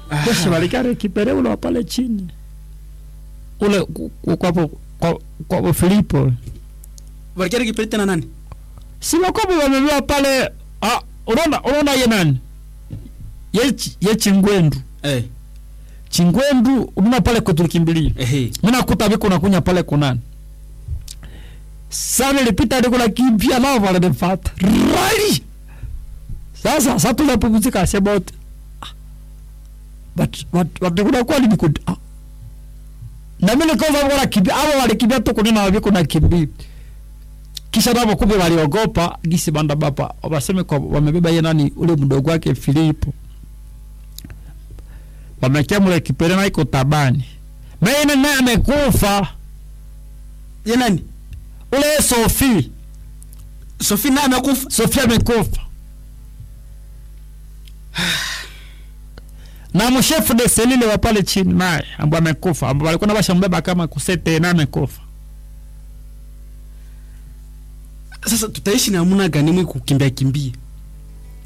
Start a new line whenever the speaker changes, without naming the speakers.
Basi walikare kipere ule wa pale chini ule ku- ku- kwapo kwa, kwa Filipo
walikari kipere tena nani
si wakopo wamebeba pale ah, unaona unaona ye nani ye, chi- ye chingwendu
eh
chingwendu unaona pale kutulikimbilia
ehe
mina kuta viko nakunya pale kunani sana ilipita niko nakimbia nao wananifata rali sasa sasa tunapumzika asema wote ah, but but but kuna kwa nini kud ah. na mimi nikaanza kuona kimbia hao walikimbia tu kunena viko na kimbia kisha nabo kumbe waliogopa gisi banda baba waseme kwa wamebeba ye nani ule mdogo wake Filipo wamekia mule kipere na iko tabani Mene naye amekufa
ye nani
ule Sofi
Sophie naye amekufa
Sofi amekufa na mshefu de selile wa pale chini naye ambaye amekufa ambao walikuwa na bashambeba kama kusete na amekufa
sasa tutaishi namna gani mwe kukimbia kimbia